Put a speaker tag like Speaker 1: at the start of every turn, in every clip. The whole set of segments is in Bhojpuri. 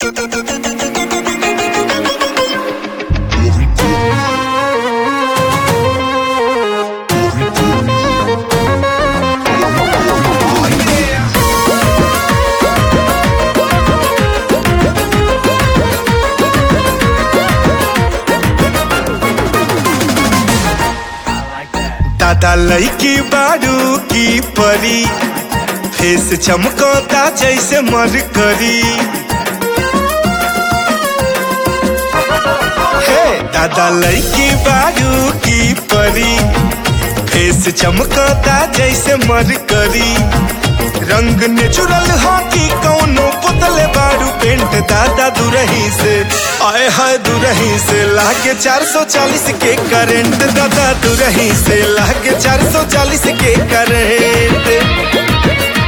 Speaker 1: दादा लईकी बारू की परी फेस चमकता जैसे मरकरी हे दादा लईकी बारू की परी फेस चमकता जैसे मरकरी रंग नेचुरल हो कि कौनो पुतले बारू पेंट दादा दुरही से आए हाय दुरही से लागे 440 के करंट दादा दुरही से लागे 440 के करंट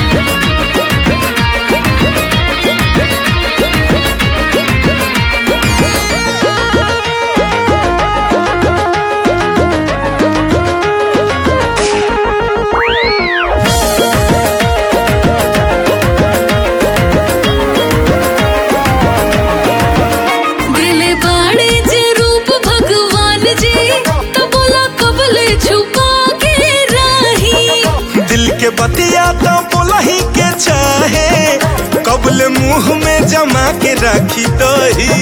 Speaker 2: दिले बाड़े जे रूप भगवान जी तो बोला कबले छुपा के राही
Speaker 1: दिल के बतिया तो बोलही के चाहे कबल मुंह में जमा के रखी तो ही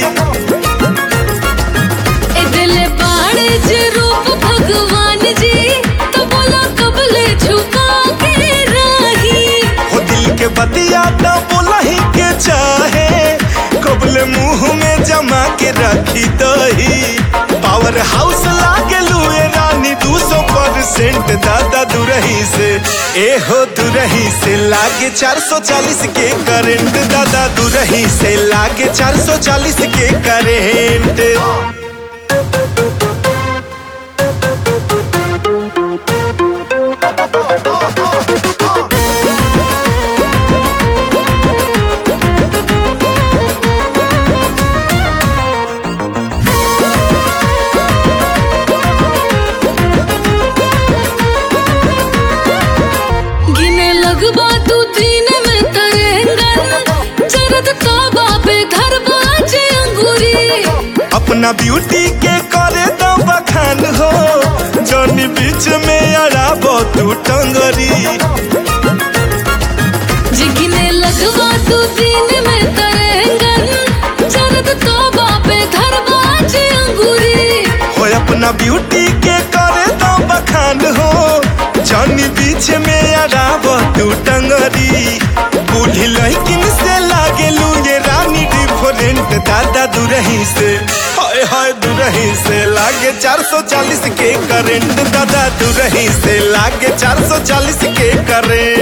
Speaker 2: ए दिले बाड़े जे रूप भगवान जी तो बोला कबले छुपा के राही
Speaker 1: हो दिल के बतिया तो बोलही के चाहे कबल मुंह में जमा के रखी तो ही पावर हाउस लागे लुए रानी दू सौ परसेंट दादा दुरही से ए हो दुरही से लागे 440 के करंट दादा दुरही से लागे 440 के करंट
Speaker 2: गिने लगबा तू दिन में करेंगन जरद तोबा पे घर बाजे अंगूरी
Speaker 1: अपना ब्यूटी के करे दो बखान हो जौनी बीच में अड़ाबो तू टंगरी
Speaker 2: जिगिने लगवा तू दिन में करेंगन जरद तोबा पे घर बाजे अंगूरी
Speaker 1: हो अपना ब्यूटी के करे दो बखान हो जौनी बीच में अड़ाबो तू टंगरी बूढ़ी लड़किन से लागे लू ये रानी डिफरेंट दादा दुरही से हाय हाय दुरही से लागे 440 के करंट दादा दुरही से लागे 440 के करंट